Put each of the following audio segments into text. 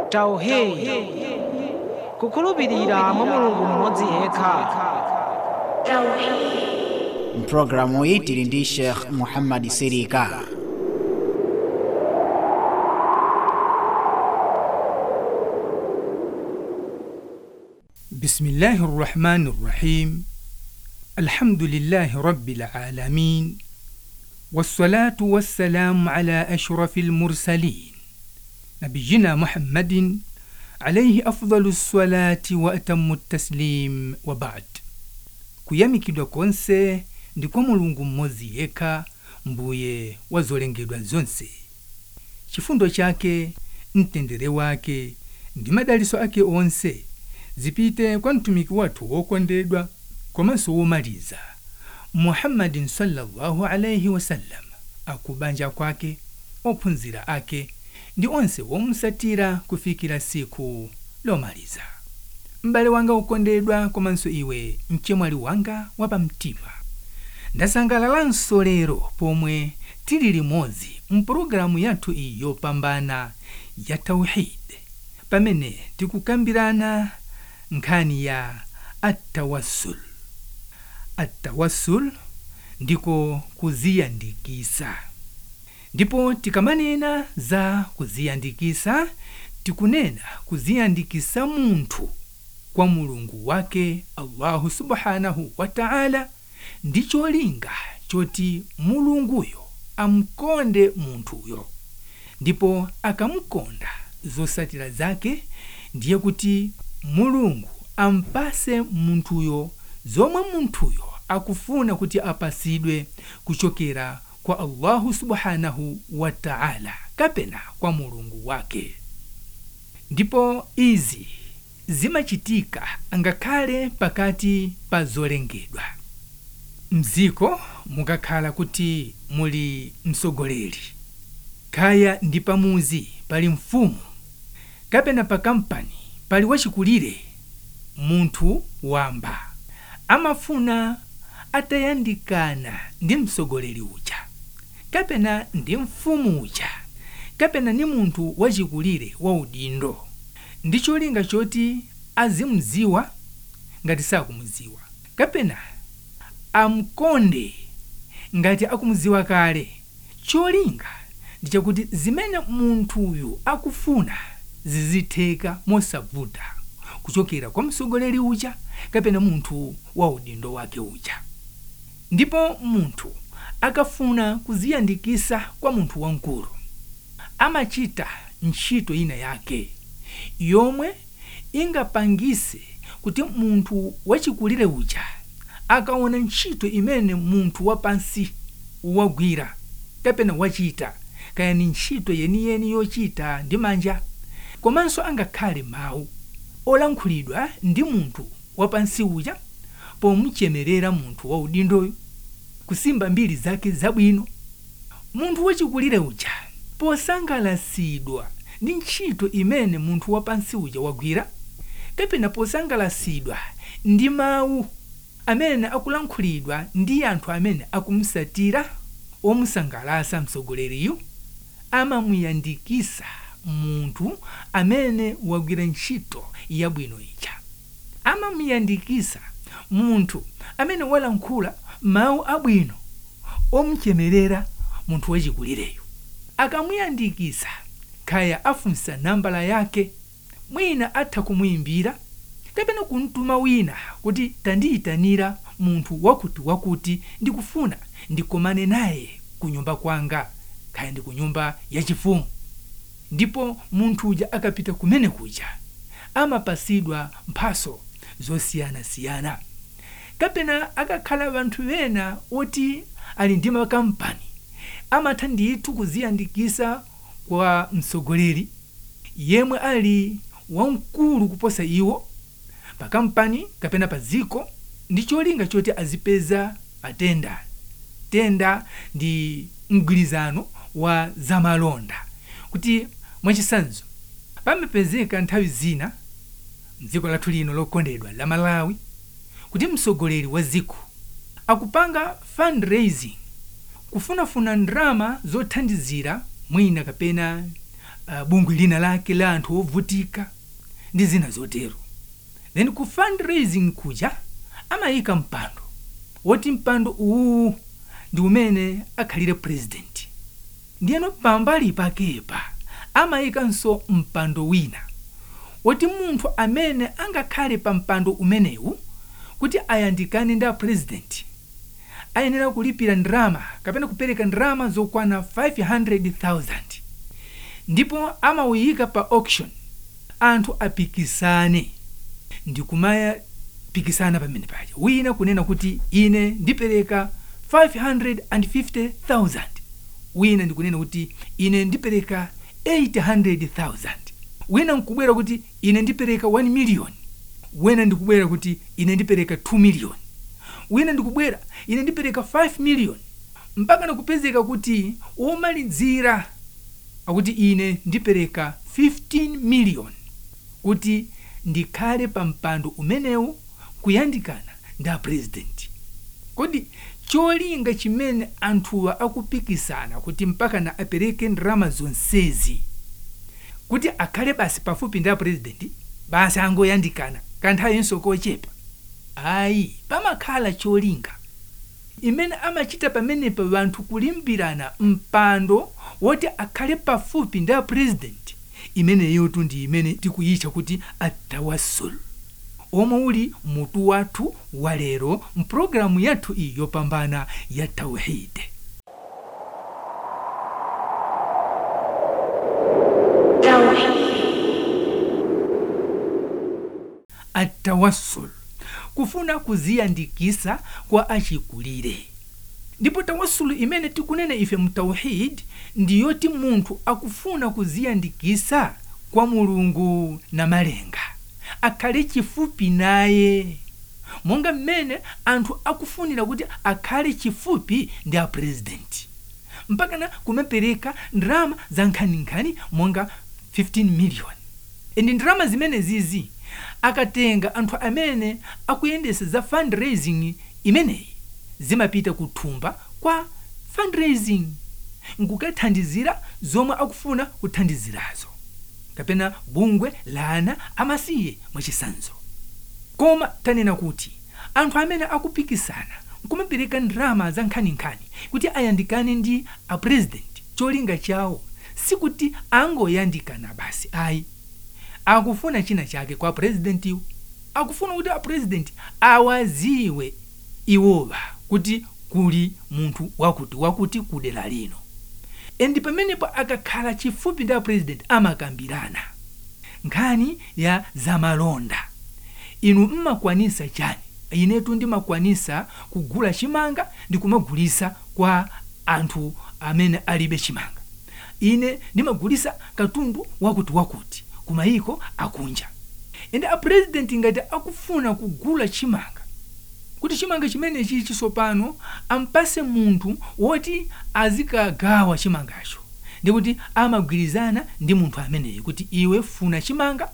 tauhidi kukhulupirira mwa mulungu mmodzi yekha mpulogalamu iyi tili ndi sheikh muhammad sirika بسم الله الرحمن الرحيم الحمد لله رب العالمين والصلاة والسلام على أشرف المرسلين نبينا محمد عليه أفضل الصلاة وأتم التسليم وبعد kuyamikidwa konse ndi kwa mulungu mmodzi yekha mbuye wa zolengedwa zonse chifundo chake mtendere wake ndi madaliso ake onse zipite kwa mtumiki wathu wokondedwa komanso womaliza muhammadin sallallahu alaihi wasallam akubanja kwake ophunzira ake ndi onse womusatira kufikira siku lomaliza m'bale wanga wokondedwa komanso iwe mchemwali wanga wapamtima ndasangalalanso lero pomwe tili limodzi mpulogalamu yathu iyi yopambana ya tauhidi pamene tikukambirana nkhani ya atawassul atawassul ndiko kuziyandikisa ndipo tikamanena za kuziyandikisa tikunena kuziyandikisa munthu kwa mulungu wake allahu subhanahu wa taala ndi cholinga choti mulunguyo amkonde munthuyo ndipo akamkonda zosatira zake ndiye kuti mulungu ampase munthuyo zomwe munthuyo akufuna kuti apasidwe kuchokera kwa allahu subhanahu wa taala kapena kwa mulungu wake ndipo izi zimachitika ngakhale pakati pa zolengedwa mziko mukakhala kuti muli msogoleri kaya ndi pamuzi pali mfumu kapena pa kampani pali wachikulire munthu wamba amafuna atayandikana ndi msogoleri uja kapena ndi mfumu uja kapena ni munthu wachikulire wa udindo ndi cholinga choti azimziwa ngati sakumuziwa kapena amkonde ngati akumuziwa kale cholinga ndi chakuti zimene munthuyu akufuna zizitheka mosavuta kuchokera kwa msogoleri uja kapena munthu wa udindo wake uja ndipo munthu akafuna kuziyandikisa kwa munthu wamkulu amachita ntchito ina yake yomwe ingapangise kuti munthu wachikulire uja akaona ntchito imene munthu wapansi wagwira kapena wachita kaya ni ntchito yeniyeni yochita ndi manja komanso angakhale mawu olankhulidwa ndi munthu wapansi uja pomuchemerera munthu wa udindoyo kusimba mbiri zake zabwino munthu wachikulire uja posangalasidwa ndi ntchito imene munthu wapansi uja wagwira kapena posangalasidwa ndi mawu amene akulankhulidwa ndi anthu amene akumusatira omusangalasa msogoleriyu amamuyandikisa munthu amene wagwira ntchito yabwino ija amamuyandikisa munthu amene walankhula mawu abwino omuchemerera munthu wachikulireyo akamuyandikisa kaya afunsa nambala yake mwina atha kumuyimbira kapena kumtuma wina kuti tandiyitanira munthu wakuti wakuti ndikufuna ndikomane naye ku nyumba kwanga kaya ndi ku nyumba yachifumu ndipo munthu uja akapita kumene kuja amapasidwa mphaso zosiyanasiyana kapena akakhala vanthu vena oti ali ndi makampani amatha ndithu kuziyandikisa kwa msogoleri yemwe ali wamkulu kuposa iwo pa kampani kapena pa ziko ndi cholinga choti azipeza matenda tenda ndi mgwirizano wa zamalonda kuti mwachisanzo pamapezeka nthawi zina mdziko lathu lino lokondedwa la malawi kuti msogoleri wa ziko akupanga fundraising kufunafuna ndrama zothandizira mwina kapena uh, bungwe lina lake la anthu ovutika ndi zina zotero then ku fundraising kuja amayika mpando woti mpando uwu ndi umene akhalire president ndiyeno pambali pakepa amayikanso mpando wina woti munthu amene angakhale pa mpando umenewu kuti ayandikane ndi apresident ayenera kulipira ndalama kapena kupereka ndalama zokwana 500,000 ndipo amawuyika pa auction anthu apikisane ndikumapikisana pamene paja wina kunena kuti ine ndipereka 550,000 wina ndikunena kuti ine ndipereka 800,000 wina nkubwera kuti ine ndipereka 1 million wina ndikubwera kuti ine ndipereka 2 million wina ndikubwera ine ndipereka 5 million mpaka nakupezeka kuti womalidzira akuti ine ndipereka 15 million kuti ndikhale pa mpando umenewu kuyandikana ndi apresidenti kodi cholinga chimene anthuwa akupikisana kuti mpaka na apereke ndalama zonsezi kuti akhale basi pafupi ndi apresidenti basi angoyandikana kanthawenso kochepa ayi pamakhala cholinga imene amachita pamenepa vanthu kulimbirana mpando woti akhale pafupi ndi apresidenti imeneyotu ndi imene tikuyitcha kuti atawasul omwe uli mutu wathu wa lero mpulogalamu yathu iyi yopambana ya tauhidi atawassul kufuna kuziyandikisa kwa achikulire ndipo tawassulu imene tikunena ife mu tauhid ndiyoti munthu akufuna kuziyandikisa kwa mulungu na malenga akhale chifupi naye monga mmene anthu akufunira kuti akhale chifupi ndi apresidenti mpakana kumapereka ndalama za nkhaninkhani monga 15 million ndi ndalama zimene zizi akatenga anthu amene akuyendesa za fundraising imeneyi zimapita kuthumba kwa fundraising nkukathandizira zomwe akufuna kuthandizirazo kapena bungwe lana amasiye mwachisanzo koma tanena kuti anthu amene akupikisana nkumapereka ndalama za nkhaninkhani kuti ayandikane ndi apresident cholinga chawo sikuti angoyandikana basi ayi akufuna china chake kwa purezidentiwo akufuna kuti apurezidenti awaziwe iwowa kuti kuli munthu wakuti wakuti kudera lino endi pamenepo akakhala chifupi ndi apurezidenti amakambirana nkhani ya zamalonda inu mmakwanisa chani inetu ndimakwanisa kugula chimanga ndikumagulisa kwa anthu amene alibe chimanga ine ndimagulisa katundu wakuti wakuti kumayiko akunja ende apresidenti ngati akufuna kugula chimanga kuti chimanga chimenechi chisopano ampase munthu woti azikagawa chimangacho ndikuti amagwirizana ndi munthu ameneyi kuti iwe funa chimanga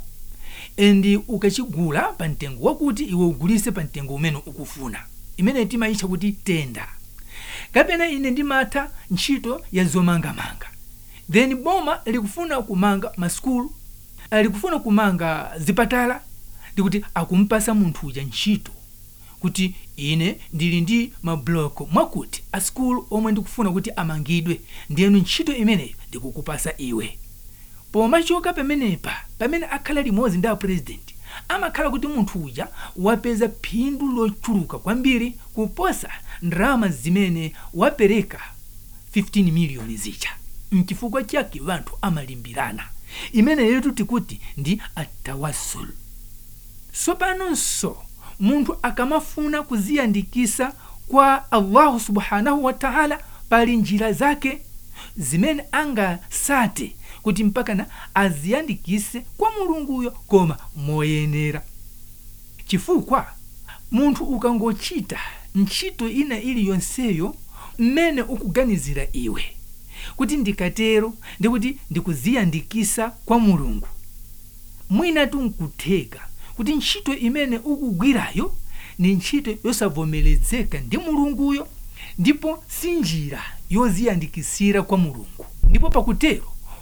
endi ukachigula pa mtengo wakuti iwe ugulise pa mtengo umene ukufuna imene timayitcha kuti tenda kapena ine ndimatha ntchito ya zomangamanga then boma likufuna kumanga masukulu likufuna kumanga zipatala ndikuti akumpasa munthu uja ntchito kuti ine ndili ndi mabloko mwakuti asikulu omwe ndikufuna kuti amangidwe ndiyenu ntchito imeneyo ndikukupasa iwe pomachoka pamenepa pamene akhala limodzi ndi apresidenti amakhala kuti munthu uja wapeza phindu lochuluka kwambiri kuposa ndalama zimene wapereka 15 miliyoni zija mchifukwa chake vanthu amalimbirana imeneyotu tikuti ndi atawasul sopanonso munthu akamafuna kuziyandikisa kwa allahu subhanahu wa taala pali njira zake zimene angasate kuti mpakana aziyandikise kwa mulunguyo koma moyenera chifukwa munthu ukangochita ntchito ina iliyonseyo mmene ukuganizira iwe kuti ndikatero ndikuti ndikuziyandikisa kwa mulungu mwinatu nkutheka kuti ntchito imene ukugwirayo ni ntchito yosavomerezeka ndi mulunguyo ndipo si njira yoziyandikisira kwa mulungu ndipo pakutero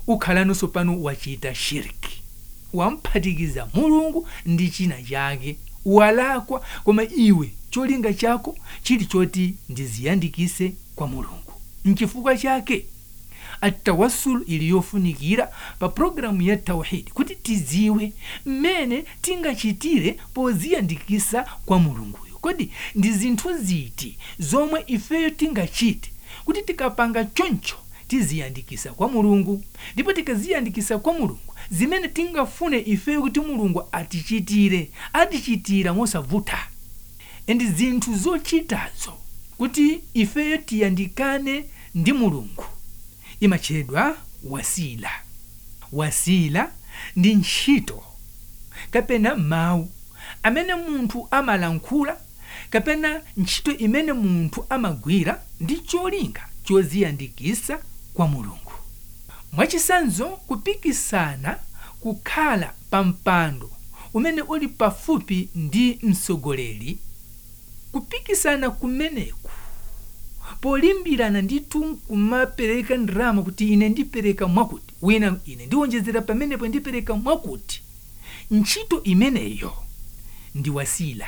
ukhalanso pano wachita shiriki wamphatikiza mulungu ndi china chake walakwa koma iwe cholinga chako chili choti ndiziyandikise kwa mulungu nchifukwa chake atawassul ili yofunikira pa programu ya tauhidi kuti tiziwe mmene tingachitire poziyandikisa kwa mulunguyo kodi ndi zinthu ziti zomwe ifeyo tingachite kuti tikapanga choncho tiziyandikisa kwa mulungu ndipo tikaziyandikisa kwa mulungu zimene tingafune ifeyo kuti mulungu atichitire atichitira mosavuta endi zinthu zochitazo kuti ifeyo tiyandikane ndi mulungu imatchedwa wasila wasila ndi ntchito kapena mawu amene munthu amalankhula kapena ntchito imene munthu amagwira ndi cholinga choziyandikisa kwa mulungu mwachisanzo kupikisana kukhala pa mpando umene uli pafupi ndi mtsogoleri kupikisana kumeneku polimbirana ndithu kumapereka ndalama kuti ine ndipereka mwakuti wina ine ndiwonjezera pamenepo ndipereka mwakuti ntchito imeneyo ndi wasila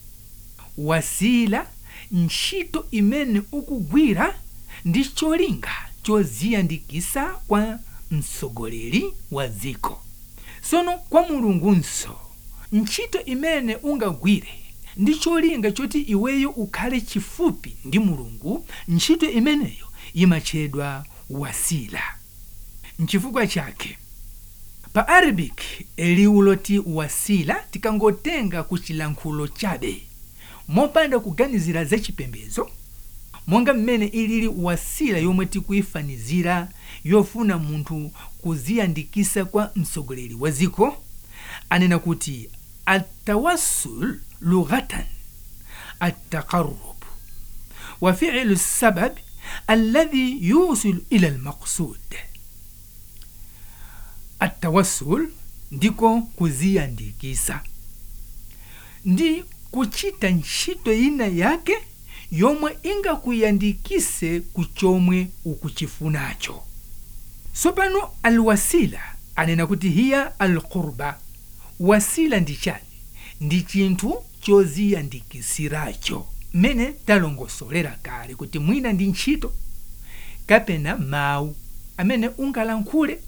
wasila ntchito imene ukugwira ndi cholinga choziyandikisa kwa mtsogoleri wa dziko sono kwa mulungunso ntchito imene ungagwire ndi cholinga choti iweyo ukhale chifupi ndi mulungu ntchito imeneyo imatchedwa wasila nchifukwa chake pa arabic liwu loti wasila tikangotenga ku chilankhulo chabe mopanda kuganizira za chipembedzo monga mmene ilili wasila yomwe tikuyifanizira yofuna munthu kuziyandikisa kwa mtsogoleri wa dziko anena kuti atawassul lughatan التقرب وفعل السبب الذي يوصل إلى المقصود التوسل ndiko kuziyandikisa ndi kuchita ntchito ina yake yomwe ingakuyandikise ku chomwe ukuchifunacho sopano alwasila anena kuti hiya alqurba wasila ndi chani ndi chinthu choziyandikisiracho mmene talongosolera kale kuti mwina ndi ntchito kapena mawu amene ungalankhule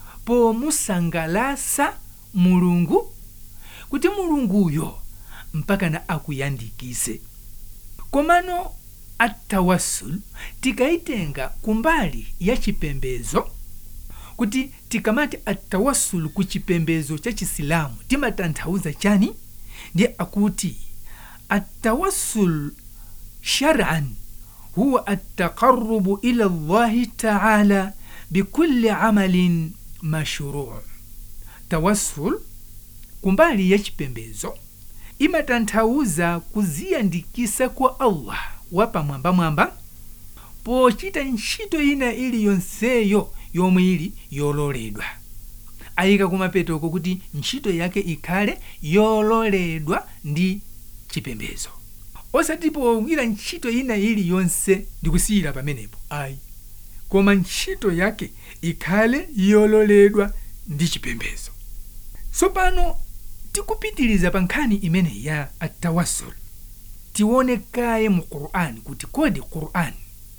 pomusangalasa mulungu kuti mulunguyo mpakana akuyandikise komano atawassul tikayitenga kumbali ya chipembezo kuti tikamati atawassul ku chipembezo cha chisilamu timatanthauza chani ndi akuti atawassul shar'an huwa ataqarrubu ila llahi taala bikulli amalin mashruu tawassul kumbali ya chipembezo imatanthauza kuziyandikisa kwa allah wapamwambamwamba pochita ntchito ina iliyonseyo yomwe ili yololedwa ayika kumapetoko kuti ntchito yake ikhale yololedwa ndi chipembezo osati pogwira ntchito ina iliyonse ndikusiyira pamenepo ayi koma ntchito yake ikhale yololedwa ndi chipembezo tsopano tikupitiliza pa nkhani imene ya atawassul tione kaye mu qur'ani kuti kodi qur'ani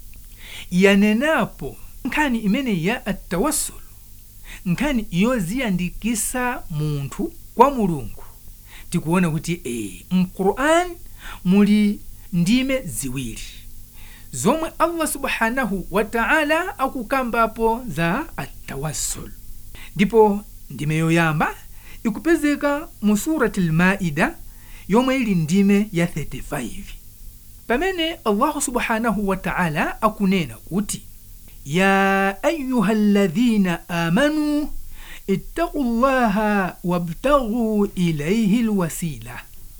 yanenapo nkhani imene ya atawassul nkhani yoziyandikisa munthu kwa mulungu tikuona kuti e mquran muli ndime ziwiri zomwe allah subhanahu wa taala akukambapo za atawassul ndipo ndime yoyamba ikupezeka mu surati lmaida yomwe ili ndime ya 35 pamene allahu subhanahu wa taala akunena kuti يا أيها الذين آمنوا اتقوا الله وابتغوا إليه الوسيلة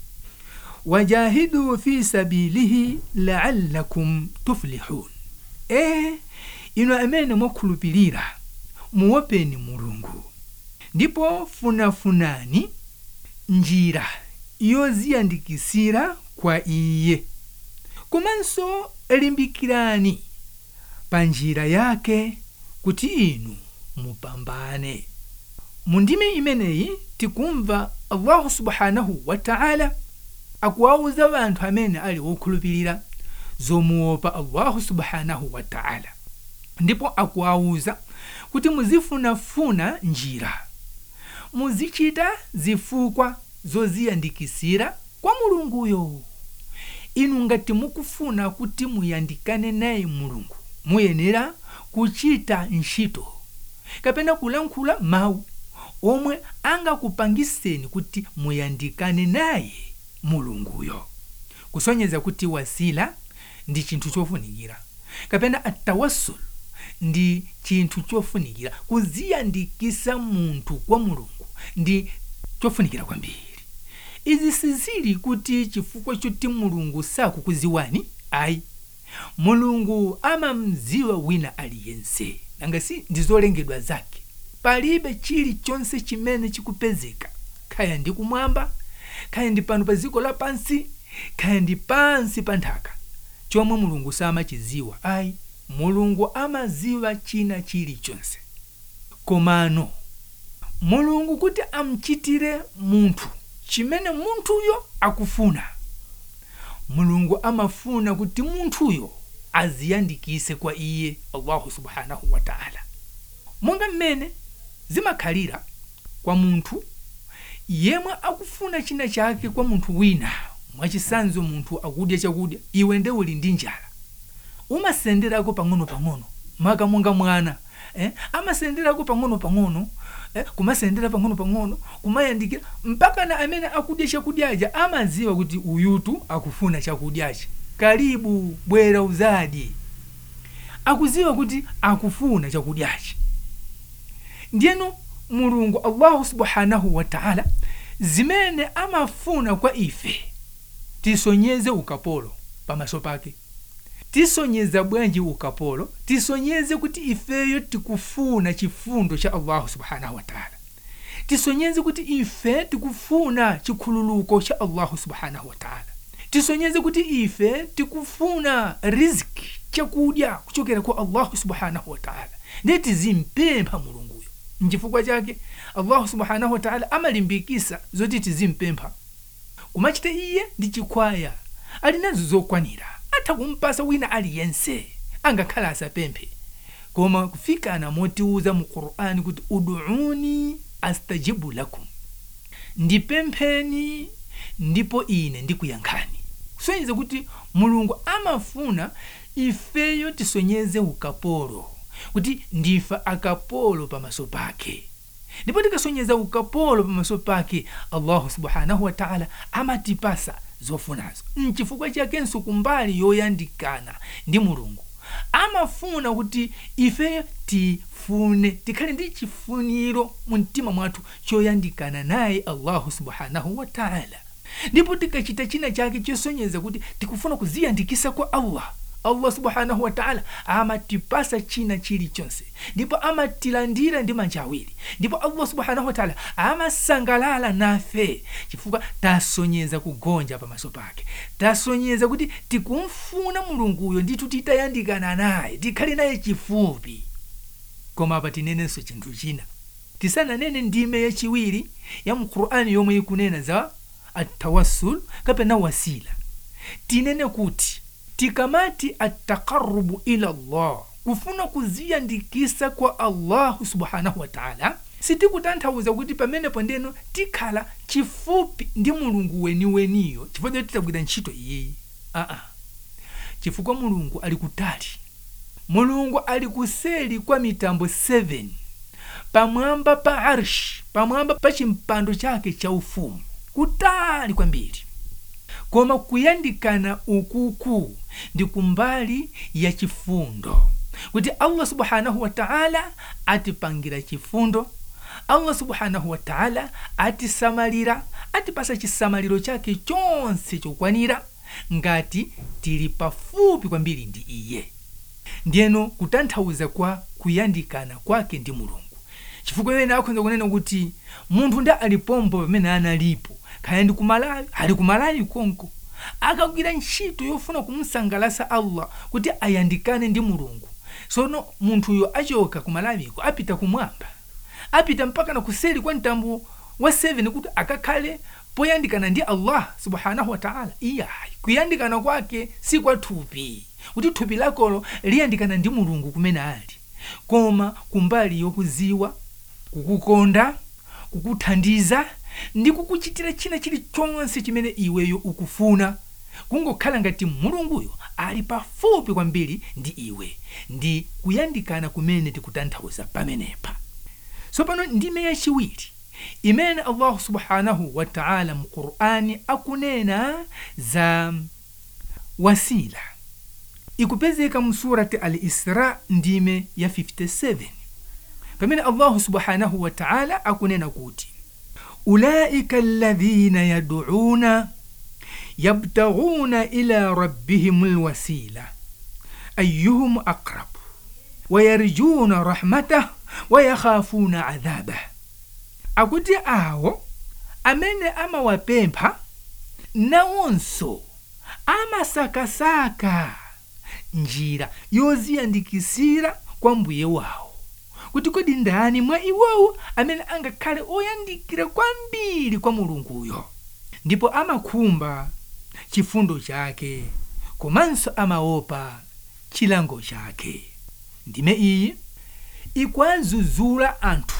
وجاهدوا في سبيله لعلكم تفلحون إيه ino amene mwakhulupirira muopeni mulungu ndipo funafunani njira yoziyandikisira kwa iye komanso limbikirani pa njira yake kuti inu mupambane mu ndime imeneyi tikumva allahu subhanahu wataala akuwawuza wanthu amene ali wokhulupirira zomuopa allahu subhanahu wataala ndipo akuwawuza kuti muzifunafuna njira muzichita zifukwa zoziyandikisira kwa mulunguyo inu ngati mukufuna kuti muyandikane naye mulungu muyenera kuchita ntchito kapena kulankhula mawu omwe angakupangiseni kuti muyandikane naye mulunguyo kusonyeza kuti wasila ndi chinthu chofunikira kapena atawassul ndi chinthu chofunikira kuziyandikisa munthu kwa mulungu ndi chofunikira kwambiri izi sizili kuti chifukwa choti mulungu sakukuziwani ayi mulungu amamziwa wina aliyense nanga si ndizolengedwa zake palibe chilichonse chimene chikupezeka kaya ndi kumwamba kaya ndi pano pa dziko lapansi kaya ndi pansi pa nthaka chomwe mulungu samachiziwa ayi mulungu amaziwa china chilichonse komano mulungu kuti amchitire munthu chimene munthuyo akufuna mulungu amafuna kuti munthuyo aziyandikise kwa iye allahu subhanahu wataala monga mmene zimakhalira kwa munthu yemwe akufuna china chake kwa munthu wina mwachisanzo munthu akudya chakudya iwe nde uli ndi njala umasenderako pang'ono-pang'ono maka monga mwana eh? amasenderako pang'ono-pang'ono eh? kumasendera pang'ono-pang'ono kumayandikira mpaka na amene akudya chakudyacha amaziwa kuti uyutu akufuna chakudyacha karibu bwera uzadye akuziwa kuti akufuna chakudyachi ndiyeno mulungu allahu subhanahu wataala zimene amafuna kwa ife tisonyeze ukapolo pamaso pake tisonyeza bwanji ukapolo tisonyeze kuti ifeyo tikufuna chifundo cha allahu subhanahu wataala tisonyeze kuti ife tikufuna chikhululuko cha allahu subhanahu wataala tisonyeze kuti ife tikufuna riziki chakudya kuchokera kwa allahu subhanahu wataala ndiye tizimpempha mulunguyo nchifukwa chake allahu subhanahu wataala amalimbikisa zoti tizimpempha kumachita iye ndi chikhwaya ali nazo zokwanira atha kumpasa wina aliyense angakhala asapemphe koma kufikana motiuza mu qur'ani kuti uduuni astajibu lakum ndipempheni ndipo ine ndikuyankhani kusonyeza kuti mulungu amafuna ifeyo tisonyeze ukapolo kuti ndife akapolo pamaso pake ndipo tikasonyeza ukapolo pamaso pake allahu subhanahu wataala amatipasa zofunazo nchifukwa chakenso kumbali yoyandikana ndi mulungu amafuna kuti ife tifune tikhale ndi chifuniro mu mtima mwathu choyandikana naye allahu subhanahu wataala ndipo tikachita china chake chosonyeza kuti tikufuna kuziyandikisa kwa allah allah subhanahu wataala amatipasa china chilichonse ndipo amatilandira ndi manja awiri ndipo allah subhanahu wataala amasangalala nafe chifukwa tasonyeza kugonja pamaso pake tasonyeza kuti tikumfuna mulunguyo ndithu titayandikana naye tikhale naye chifupi koma apa tinenenso chinthu china tisananene ndime yachiwiri ya mqur'ani yomwe ikunena za atawassul kapena wasila tinene kuti tikamati ataqarrubu ila allah kufuna kuziyandikisa kwa allahu subhanahu wataala sitikutanthauza kuti pamenepo ndeno tikhala chifupi ndi mulungu weniweniyo chifukwa choti titagwira ntchito iyeyi aa chifukwa mulungu ali kutali mulungu ali kuseli kwa mitambo 7 pamwamba pa arshi pamwamba pa chimpando chake cha ufumu kutali kwambiri koma kuyandikana ukuku ndi kumbali ya chifundo kuti allah subhanahu wataala atipangira chifundo allah subhanahu wataala atisamalira atipasa chisamaliro chake chonse chokwanira ngati tili pafupi kwambiri ndi iye ndiyeno kutanthauza kwa kuyandikana kwake ndi mulungu chifukwa imene akhoza kunena kuti munthu nda alipombo pamene analipo kaya ndi kumalawi ali kumalawi konko akagwira ntchito yofuna kumsangalasa allah kuti ayandikane ndi mulungu sono munthuyo achoka kumalawiko apita kumwamba apita mpaka na kuseri kwa mtambo wa 7 kuti akakhale poyandikana ndi allah subhanahu wa taala iyayi kuyandikana kwake si kwa thupi kuti thupi lakolo liyandikana ndi mulungu kumene ali koma kumbali yokuziwa kukukonda kukuthandiza ndi kukuchitira china chilichonse chimene iweyo ukufuna kungokhala ngati mulunguyo ali pafupi kwambiri ndi iwe ndi kuyandikana kumene tikutanthauza pamenepa tsopano ndime yachiwiri imene allahu subhanahu wa taala mu qur'ani akunena za wasila ikupezeka mu surati al isra ndime ya 57 pamene allahu subhanahu wa taala akunena kuti ulaika alladhina yad'una yabtaghuna ila rabbihim alwasila ayyuhum aqrab wayarjuna rahmatah wayakhafuna adhabah akuti awo amene amawapempha nawonso amasakasaka njira yoziyandikisira kwa mbuye wawo kuti kodi ndani mwa iwowo amene angakhale oyandikira kwambiri kwa mulunguyo ndipo amakhumba chifundo chake komanso amaopa chilango chake ndime iyi ikwazuzula anthu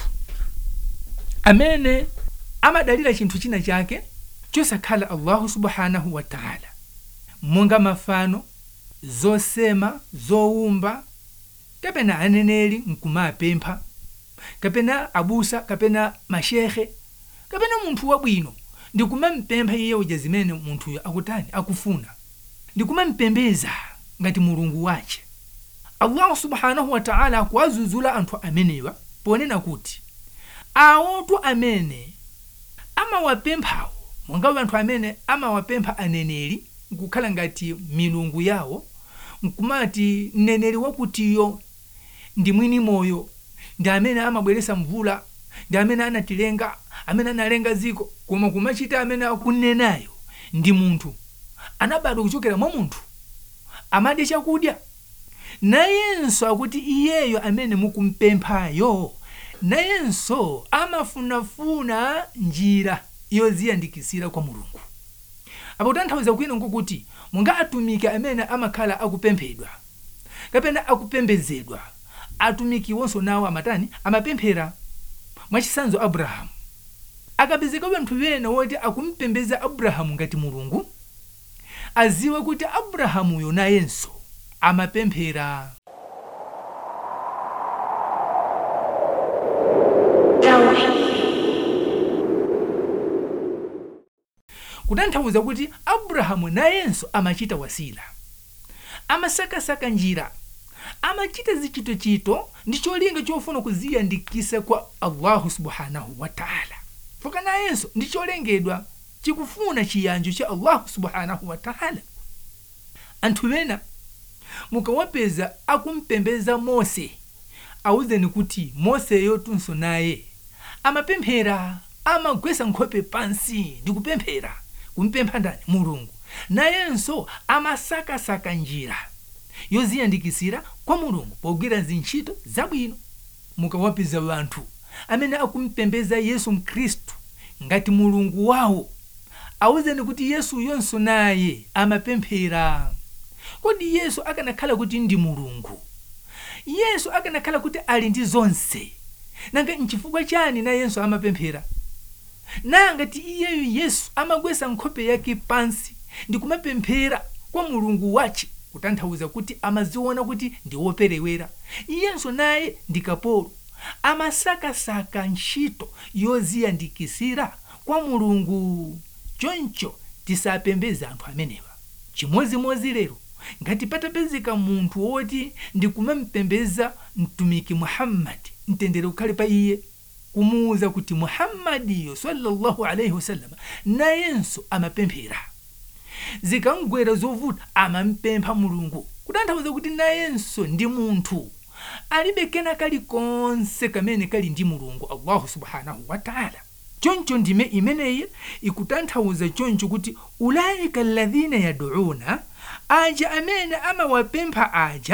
amene amadalira chinthu china chake chosakhala allahu subhanahu wa taala monga mafano zosema zowumba kapena aneneri nkumapempha kapena abusa kapena mashehe kapena munthu wabwino ndikumampempha iye uja zimene munthuyo akutani akufuna ndikumampembeza ngati mulungu wace allahu subhanahu wa taala akuwazuzula anthu amenewa ponena kuti awotu amene amawapemphawo monga anthu amene amawapempha aneneri nkukhala ngati milungu yawo nkumati mneneri wakutiyo ndi mwini moyo ndi amene amabweresa mvula ndi amene anatilenga amene analenga ziko koma kumachita amene akunenayo ndi munthu anabadwa kuchokera mwa munthu amadya chakudya nayenso akuti iyeyo amene mukumpemphayo nayenso amafunafuna njira yoziyandikisira kwa mulungu apo tanthauza kwina nkukuti munga atumiki amene amakhala akupemphedwa kapena akupembedzedwa atumikiwonso nawo amatani amapemphera mwachisanzo abrahamu akapezeka wanthu wena woti akumpembeza abrahamu ngati mulungu aziwe kuti abrahamuyo nayenso amapemphera kutanthauza kuti abrahamu nayenso amachita wasila amasakasaka njira amachita zichitochito ndi cholinga chofuna kuziyandikisa kwa allahu subhanahu wa taala foka nayenso ndi cholengedwa chikufuna chiyanjo cha allahu subhanahu wa taala anthu ena mukawapeza akumpembeza mose awuzeni kuti moseyo tunso naye amapemphera amagwesa nkhope pansi ndi kupemphera kumpempha ndani mulungu nayenso amasakasaka njira yoziyandikisira kwa mulungu pogwira zintchito zabwino mukawapeza wanthu amene akumpembeza yesu mkhristu ngati mulungu wawo awuzeni kuti yesu yonso naye amapemphera kodi yesu akanakhala kuti ndi mulungu yesu akanakhala kuti ali ndi zonse nanga nchifukwa chani nayenso amapemphera nanga ti iyeyo yesu amagwesa nkhope yake pansi ndi kumapemphera kwa mulungu wace kutanthauza kuti amaziona kuti ndi woperewera iyenso naye ndi kapolo amasakasaka ntchito yoziyandikisira kwa mulungu choncho tisapembeze anthu amenewa chimozimozi lero ngati patapezeka munthu woti ndikumamupembeza mtumiki muhammadi mtendere ukhale pa iye kumuwuza kuti muhammadiyo sallallahu alaihi wasallam nayenso amapemphera zikangwera zovuta amampempha mulungu kutanthauza kuti nayenso ndi munthu alibe kena kalikonse kamene kali ndi mulungu allahu subhanahu wa taala choncho ndime imeneyi ikutanthauza choncho kuti ulaika alladhina yaduuna aja amene amawapempha aja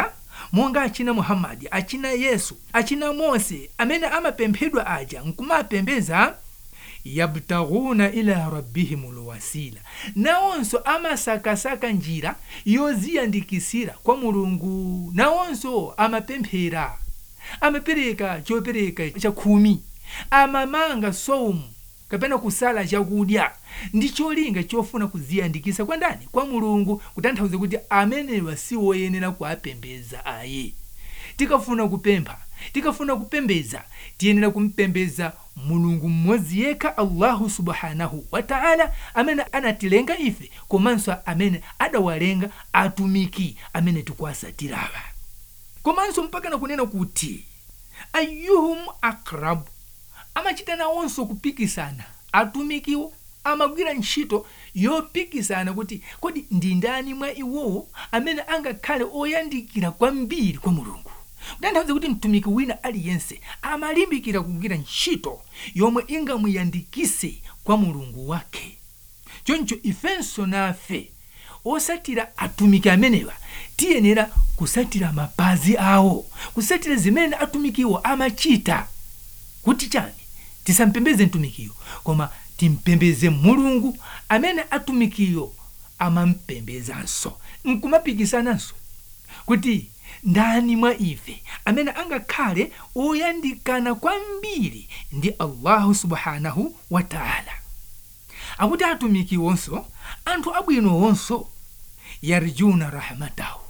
monga achina muhammadi achina yesu achina mose amene amapemphedwa aja nkumapembeza yabtaghuna ila rabbihim lwasila nawonso amasakasaka njira yoziyandikisira kwa mulungu nawonso amapemphera amapereka chopereka cha khumi amamanga soumu kapena kusala chakudya ndi cholinga chofuna kuziyandikisa kwa ndani kwa mulungu kutanthauza kuti amenewa si woyenera kuapembeza ayi tikafuna kupempha tikafuna kupembeza tiyenera kumpembeza mulungu mmodzi yekha allahu subhanahu wataala amene anatilenga ife komanso amene adawalenga atumiki amene tikuwasatirawa komanso mpaka nakunena kuti ayuhum akrabu amachita nawonso kupikisana atumikiwo amagwira ntchito yopikisana kuti kodi ndi ndani mwa iwowo amene angakhale oyandikira kwambiri kwa mulungu kutanthauza kuti mtumiki wina aliyense amalimbikira kugwira ntchito yomwe ingamuyandikise kwa mulungu wake choncho ifenso nafe osatira atumiki amenewa tiyenera kusatira mapazi awo kusatira zimene atumikiwo amachita kuti chani tisampembeze mtumikiyo koma timpembeze mulungu amene atumikiyo amampembezanso nkumapikisananso kuti ndani mwa ife amene angakhale oyandikana kwambiri ndi allahu subhanahu wataala akuti atumiki wonso anthu abwino wonso yarjuna rahmatahu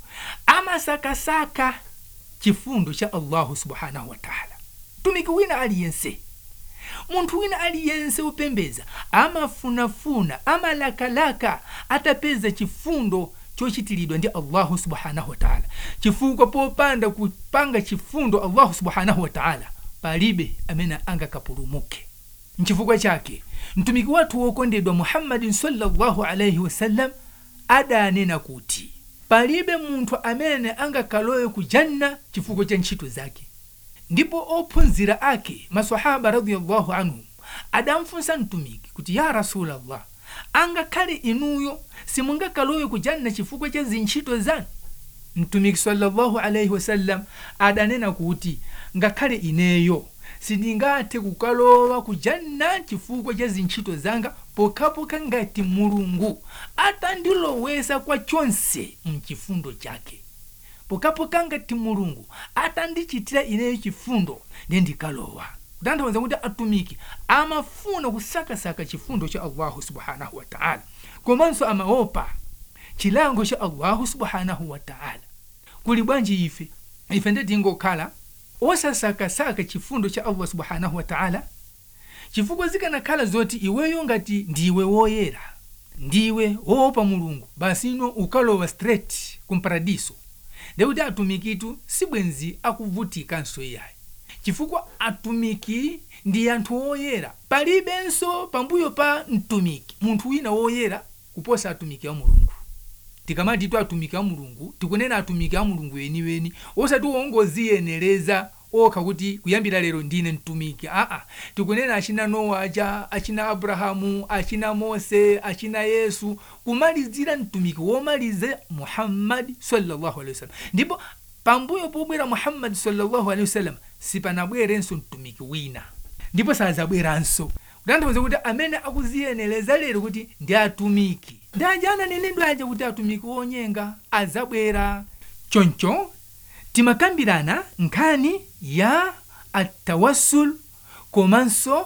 amasakasaka chifundo cha allahu subhanahu wataala mtumiki wina aliyense munthu wina aliyense upembeza amafunafuna amalakalaka atapeza chifundo chochitiridwa ndi allahu subhanahu wataala chifukwa popanda kupanga chifundo allahu subhanahu wataala palibe amene angakapulumuke nchifukwa chake mtumiki wathu wokondedwa muhammadin sallallahu alaihi wasallam adanena kuti palibe munthu amene angakalowe ku janna chifukwa cha ntchito zake ndipo ophunzira ake masahaba radiallahu anhum adamfunsa mtumiki kuti ya rasulallah angakhale inuyo simungakalowe ku janna chifukwa cha zintchito zanu mtumiki sallallahu alaihi wasallam adanena kuti ngakhale ineyo sindingathe kukalowa ku janna chifukwa cha zintchito zanga pokhapokha ngati mulungu atandilowesa kwa chonse mchifundo chake pokhapokha ngati mulungu atandichitira ineyo chifundo ndiye ndikalowa kutanthauza kuti atumiki amafuna kusakasaka chifundo cha allahu subhanahu wataala komanso amaopa chilango cha allahu subhanahu wataala kuli bwanji ife ife nditingokhala osasakasaka chifundo cha allah subhanahu wataala chifukwa zikanakhala zoti iweyo ngati ndiwe woyera ndiwe woopa mulungu basi ino ukalowa straight kumparadiso ndekuti atumikitu sibwenzi akuvutikanso iyayi chifukwa atumiki ndi anthu oyera palibenso pambuyo pa mtumiki munthu wina woyera kuposa atumiki a mulungu tikamati tu atumiki a mulungu tikunena atumiki a mulungu weniweni osati wongoziyenereza okha kuti kuyambira lero ndine mtumiki aa tikunena achina nowa aja achina abrahamu achina mose achina yesu kumalizira mtumiki womaliza muhammadi sallallahu alaihi wasallam ndipo pambuyo pobwera muhammadi sallallahu alaihi wasallam sipanabwerenso mtumiki wina ndipo sazabweranso kutanthauza kuti amene akuziyenereza lero kuti ndi atumiki ndi aja ananenedwa aja kuti atumiki wonyenga azabwera choncho timakambirana nkhani ya atawassul komanso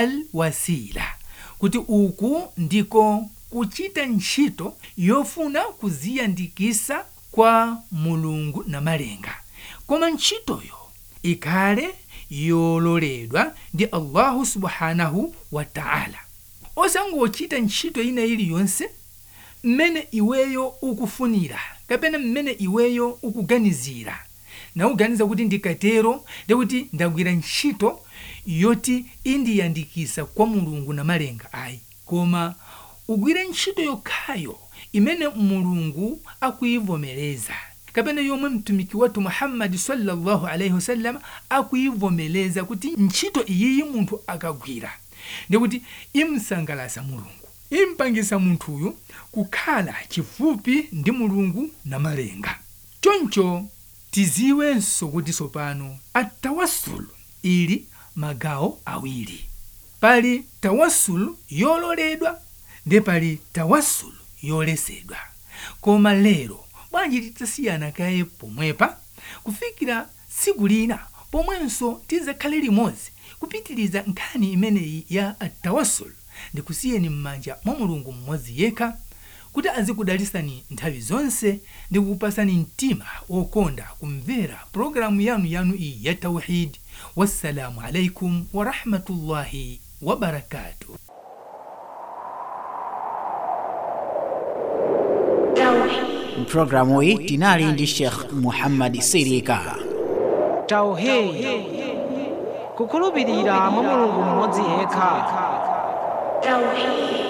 alwasila kuti uku ndiko kuchita ntchito yofuna kuziyandikisa kwa mulungu na malenga koma ntchitoyo ikhale yololedwa ndi allahu subhanahu wataala osangochita ntchito ina iliyonse mmene iweyo ukufunira kapena mmene iweyo ukuganizira nauganiza kuti ndikatero ndikuti ndagwira ntchito yoti indiyandikisa kwa mulungu na malenga ayi koma ugwire ntchito yokhayo imene mulungu akuyivomereza kapena yomwe mtumiki wathu muhammadi sallallahu alaihi wasallam akuyivomereza kuti ntchito iyiyi munthu akagwira ndikuti imsangalasa mulungu impangisa munthuyu kukhala chifupi ndi mulungu na malenga choncho tiziwenso kuti tsopano atawasulu ili magawo awiri pali tawasulu yololedwa ndi pali tawasulu yolesedwa koma lero bwanji titasiyana kaye pomwepa kufikira tsiku lina pomwenso tizakhale limodzi kupitiriza nkhani imeneyi ya atawasulu ndikusiyeni m'manja mwa mulungu mmodzi yekha kuti azikudalisani nthawi zonse ndi kukupasani mtima wokonda kumvera pologalamu yanu yanu iyi ya tauhidi wassalamu alaikum warahmatullahi wabarakatuh mpulogalamu iyi tinali ndi sheikh muhammad sirika tauhidi kukhulupirira mwa mulungu mmodzi yekha Tauhid.